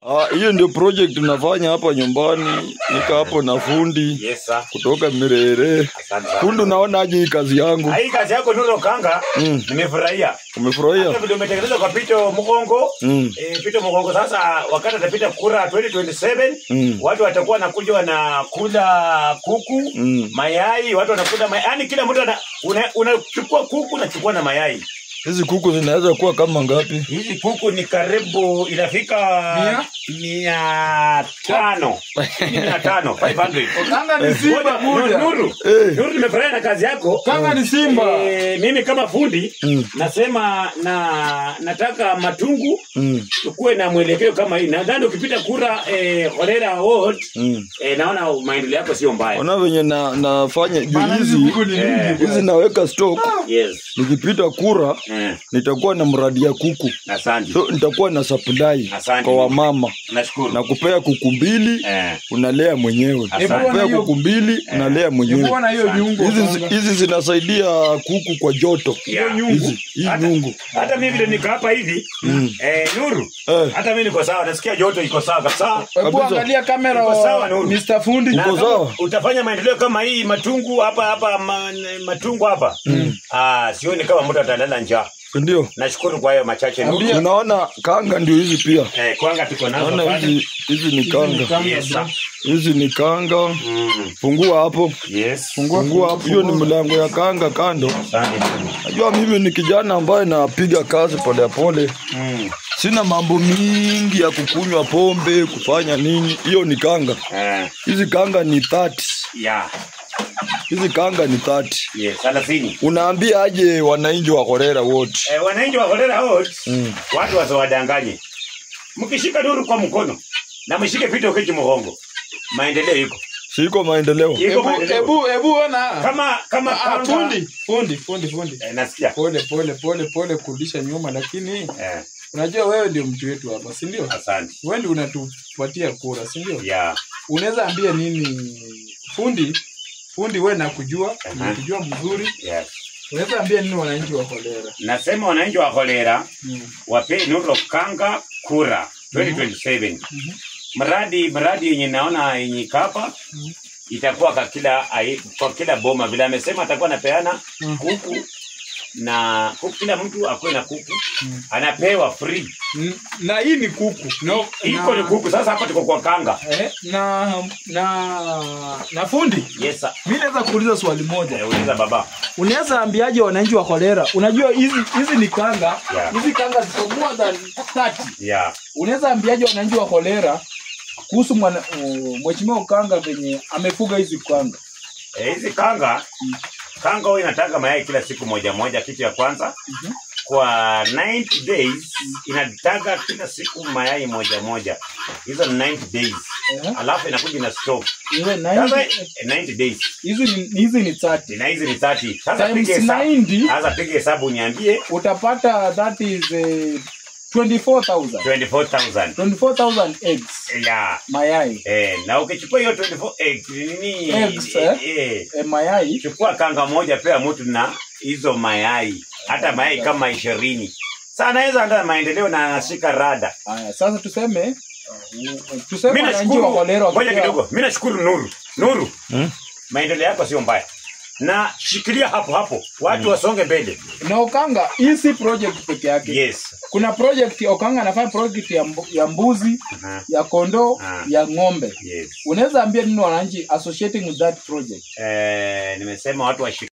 Ah, hiyo ndio project nafanya hapa nyumbani, nika hapo na fundi Yes sir. kutoka Mirere. Asante sana. Fundi, unaona aje hii kazi yangu? Hii kazi yako Nuru Kanga Mm. nimefurahia. Umefurahia? Hata vile umetengeneza kwa Pito Mkongo. Mm. Eh, Pito Mkongo sasa wakati atapita kura 2027 Mm. watu watakuwa wanakuja wanakula kuku, Mm. mayai, watu wanakula mayai. Yaani kila mtu ana- una- unachukua kuku unachukua na mayai. Hizi kuku zinaweza kuwa kama ngapi? Hizi kuku ni karibu inafika Mia? mia tano. Mia tano, 500. Kanga ni simba Nuru, buda. Nuru, Eh. Nuru, nimefurahia na kazi yako. Kanga ni simba. Eh, mimi kama fundi Mm. nasema na nataka matungu Mm. tukuwe na mwelekeo kama hii. Nadhani ukipita kura eh, Horera Ward Mm. eh, naona maendeleo yako sio mbaya. Ona venye na, nafanya juu Bana hizi hizi kuku ni Eh. mingi. hizi naweka stock, Yes. nikipita kura Eh, nitakuwa na mradi ya kuku, asante. so nitakuwa na supply Asante. kwa wamama Nashukuru. na kupea kuku mbili Eh, unalea mwenyewe, Asante. kupea kuku mbili unalea mwenyewe. Nikuwa na hiyo viungo. Hizi Kanga. hizi zinasaidia kuku kwa joto. yeah. Hizi hii Hata- nyungu Hata mimi vile niko hapa hivi eh, Nuru, Eh. hata mimi niko sawa, nasikia joto iko sawa kabisa. Hebu Kabisa. angalia kamera Iko sawa, wa Nuru. Mr. Fundi. Na Uko kama sawa? utafanya maendeleo kama hii matungu hapa hapa ma, matungu hapa ah, sioni kama mtu atalala njaa. ndio Nashukuru kwa hayo machache Nuru. Ambia- unaona kanga ndio hizi pia. Eh, kwanga tuko nazo Naona pale. hizi hizi ni kanga, Yes, sir. hizi ni kanga. Mm, Fungua hapo, yes. fungua hapo. Hiyo ni mlango ya kanga kando. Asante. Najua mimi ni kijana ambaye napiga kazi polepole, Mm, sina mambo mingi ya kukunywa pombe kufanya nini. Hiyo ni kanga. eh, Hizi kanga ni 30. yeah. Hizi kanga ni 30. Yes, thelathini. Unaambia aje wananchi wa Horera wote? Eh, wananchi wa Horera Ward Mm. watu wasiwadanganye. Mkishika Nuru kwa mkono na mshike Pito Kechi mgongo, maendeleo iko Siko maendeleo. iko Hebu maendeleo. hebu hebu ona. Kama kama Ah, kanga- fundi, fundi, fundi, fundi. Eh, nasikia Pole pole pole pole kurudisha nyuma lakini eh, unajua wewe ndio mtu wetu hapa, si ndio? asante. Wewe ndio unatupatia kura, si ndio? Yeah. Unaweza ambia nini fundi? Fundi wewe nakujua, Aha. nakujua mzuri. Yes. Unaweza ambia nini wananchi wa Kolera? Nasema wananchi wa Kolera Mm. wape Nuru Kanga kura 2027. Mradi mradi yenye naona yenye kapa itakuwa kwa kila ai- kwa kila boma vile amesema atakuwa anapeana Mm. kuku na kuku, kila mtu akuwe na kuku anapewa free. N- Na hii ni kuku. No, Iko ni kuku sasa, hapa tuko kwa kanga. Eh, na na na fundi Yes sir. mi naweza kuuliza swali moja Eh, Uliza baba. unaweza ambiaje wananchi wa kolera unajua hizi hizi ni kanga Yeah. hizi kanga ziko more than 30 Yeah. unaweza ambiaje wananchi wa kolera kuhusu mwana- uh, mheshimiwa ukanga venye amefuga hizi kanga Eh, hizi kanga kanga huwa inataga mayai kila siku moja moja, kitu ya kwanza kwa 90 days inataga kila siku mayai moja moja, hizo ni 90 days Eh. alafu inakuja ina stop Iwe sasa 90 eh, 90 days hizi ni hizi ni 30 na hizi ni 30 sasa Times piga hesabu 90. sasa piga hesabu niambie utapata that is uh, 24000 24000 24000 eggs ya mayai eh, na ukichukua hiyo 24 eggs nini Eggs, eh, eh? eh, eh, mayai chukua kanga moja pea mtu na hizo mayai hata mayai kama ishirini sa anaweza anda maendeleo na anashika rada haya sasa tuseme uh, tuseme mi wananchi wa nashukuru kolera ngoja wakipewa- kidogo mi nashukuru nuru nuru Hmm? maendeleo yako sio mbaya na shikilia hapo hapo watu wasonge mbele na Okanga hii si project peke yake. yes Kuna project Okanga anafanya project ya, mbu, ya mbuzi, Aha. ya kondoo, Ah. ya ng'ombe. yes Unaweza ambia nini wananchi associating with that project? eh, nimesema watu washi